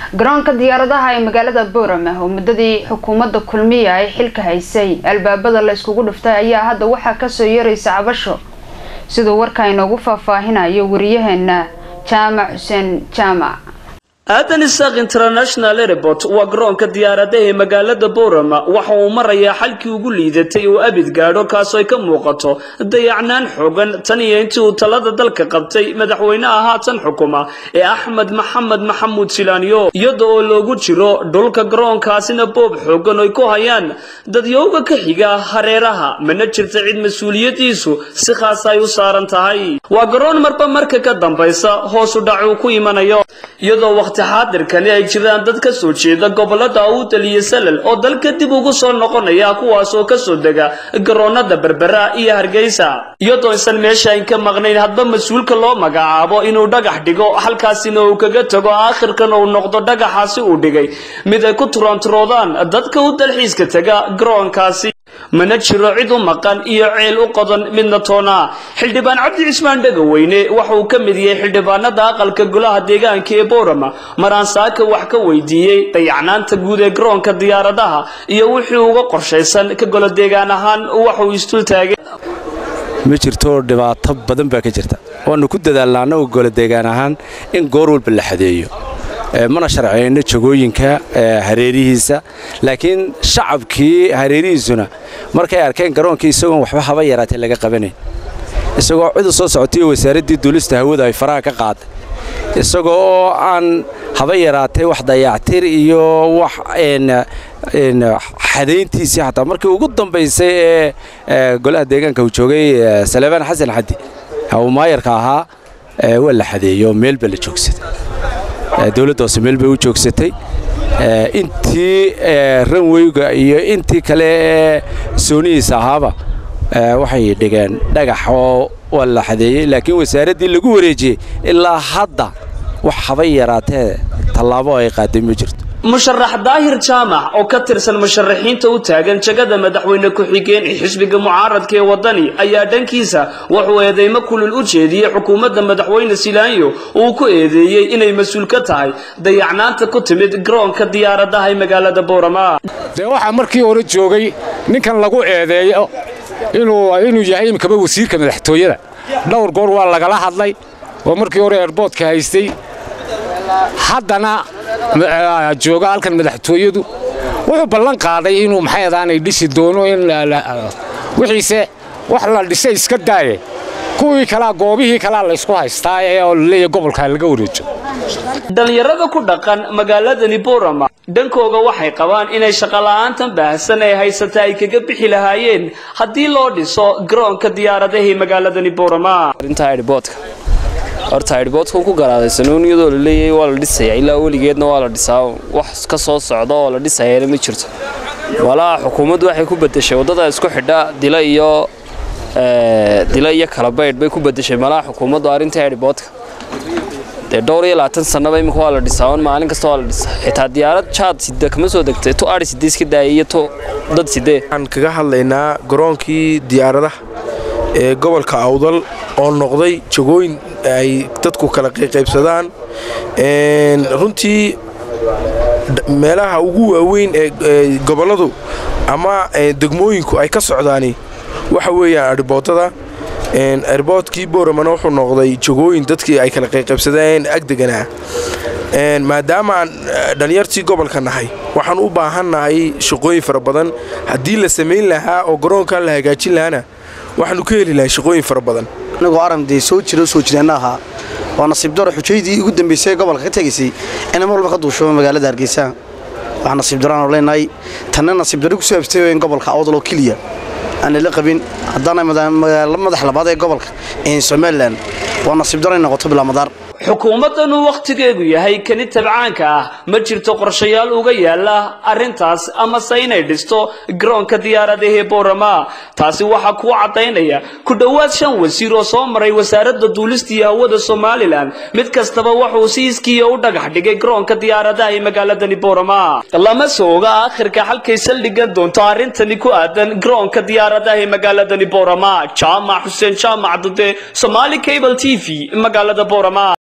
garoonka diyaaradaha ee magaalada boorama oo muddadii xukuumadda kulmiya ay xilka haysay albaabada la iskugu dhuftay ayaa hadda waxaa kasoo yeeraysa cabasho siduu warka inoogu faahfaahinayo wariyaheena jaamac xuseen jaamac aadan isaaq international airport waa garoonka diyaaradaha ee magaalada boorama waxa uu marayaa xalkii ugu liidatay oo abid gaadho kaasoo ay ka muuqato dayacnaan xoogan tan iyo intii uu talada dalka qabtay madaxweynaha haatan xukuma ee axmed maxamed maxamuud silaaniyo iyada oo loogu jiro dhulka garoonkaasina boob xoogan oy ku hayaan dadyowga ka xiga hareeraha mana jirta cid mas-uuliyadiisu si khaas ay u saaran tahay waa garoon marba marka ka dambaysa hoosu dhac uu ku imanayo iyadoo waqti xaadirkani ay jiraan dad ka soo jeeda gobolada awdal iyo salal oo dalka dib ugu soo noqonaya kuwaas oo kasoo dega garoonada berbera iyo hargeysa iyadoo isan meesha ayn ka maqnayn hadba mas-uulka loo magacaabo inuu dhagax dhigo halkaasina uu kaga tago aakhirkan uu noqdo dhagaxaasi uu dhigay mid ay ku turanturoodaan dadka u dalxiiska tega garoonkaasi mana jiro cid u maqan iyo ceel u qodan midna toona xildhibaan cabdi cismaan dhegaweyne waxa uu ka mid yahay xildhibaanada aqalka golaha deegaanka ee boorama maraan saaka wax ka weydiiyey dayacnaanta guud ee garoonka diyaaradaha iyo wixii uga qorshaysan ka golo deegaan ahaan waxauu istul taagay ma jirto dhibaato badan baa ka jirta waanu ku dadaalnaa annagu golo deegaan ahaan in goor walba la xadeeyo mana sharciyayno jagooyinka hareerihiisa laakiin shacabkii hareerihiisuna markay arkeen garoonkii isagoon waxba haba yaraatay laga qabanayn isagoo cid u soo socotay wasaaraddii duulista hawada ay faraha ka qaaday isagoo oo aan haba yaraatay wax dayactir iyo wax xadayntiisii xataa markii ugu dambaysay ee golaha deegaanka uu joogay salebaan xasan xaddi uu maayarka ahaa waa la xadeeyo meel ba la joogsaday dowladda hoose meel bay u joogsatay intii ranweyga iyo intii kale ee soonihiisa ahaaba waxay dhigeen dhagax oo waa la xadeeyey laakiin wasaaraddii lagu wareejiyey ilaa hadda wax haba yaraatee tallaabo ay qaaday ma jirto musharax daahir jaamac oo ka tirsan musharaxiinta u taagan jagada madaxweyne ku-xigeen ee xisbiga mucaaradka ee wadani ayaa dhankiisa wuxuu eedeymo kulul u jeediyey xukuumadda madaxweyne silaanyo uu ku eedeeyey inay mas-uul ka tahay dayacnaanta ku timid garoonka diyaaradaha ee magaalada boorama dee waxaa markii hore joogay ninkan lagu eedeeyo inuu yahay imikaba wasiirka madaxtooyada dhowr goor waa lagala hadlay oo markii hore eerboodka haystay haddana jooga halkan madaxtooyadu wuxuu ballan qaaday inuu maxayadaanay dhisi doono in wixiise wax la dhisay iska daaye kuwii kalaa goobihii kalaa laysku haystaa ee oo laleeyahay gobolka laga wareejo dhallinyarada ku dhaqan magaaladani boorama dhankooga waxay qabaan inay shaqola'aantan baahsan ee haysata ay kaga bixi lahaayeen haddii loo dhiso garoonka diyaaradahii magaaladani boorama horta aydhboodka ku garaaday sanuun iyadoo la leeyahay waa la dhisaya ilaa weligeedna waa la dhisaa wax ka soo socda oo la dhisayana ma jirto walaa xukuumaddu waxay ku bedeshay waddada isku xidha dila iyo dila iyo kalabaydh bay ku bedeshay malaha xukuumaddu arrinta aydhboodka dee dhowr iyo labaatan sannaba imika waa la dhisaa on maalin kasta waa la dhisaa xitaa diyaarad jaad sida kama soo degtay tu ari sidee iska daayay iyo tu dad sidee waxaan kaga hadlaynaa garoonkii diyaaradaha ee gobolka awdal oo noqday jagooyin ay dadku kala qaybsadaan runtii meelaha ugu waaweyn ee gobolladu ama degmooyinku ay ka socdaani waxa weeyaan arboodada arboodkii booramana wuxuu noqday jagooyin dadkii ay kala qaybsadeen agdeganaa maadaama aan dhallinyartii gobolka nahay waxaan u baahannahay shaqooyin fara badan haddii la samayn lahaa oo garoonkan la hagaajin lahaana waxaanu ka heli lahay shaqooyin fara badan anagoo aramdee soo jiro soo jireenna ahaa waa nasiib daro xujaydii ugu dambaysay ee gobolka ka tegaysay inay mar walba ka duusho magaalada hargeysa waxaa nasiib daroaanu leenahay tanna nasiib daro kusoo abstay in gobolka awdal oo keliya aanay la qabin haddaana magaalo madax labaad ee gobolka somalilan waa nasiib daro in noqoto bilaamadaar xukuumaddan uu wakhtigeedu yahay kani tabcaanka ah ma jirto qorshayaal uga yaala arrintaas amase inay dhisto garoonka diyaaradahee boorama taasi waxaa kuu caddaynaya ku dhowaad shan wasiir oo soo maray wasaaradda duulista iyo hawada somalilan mid kastaba wuxuu si iskiiya u dhagax dhigay garoonka diyaaradaha ee magaaladani boorama lama sooga aakhirka halkay saldhigan doonto arrintani ku aadan garoonka diyaaradaha ee magaaladani boorama jaamac xuseen jaamac dude somaali cable t v magaalada boorama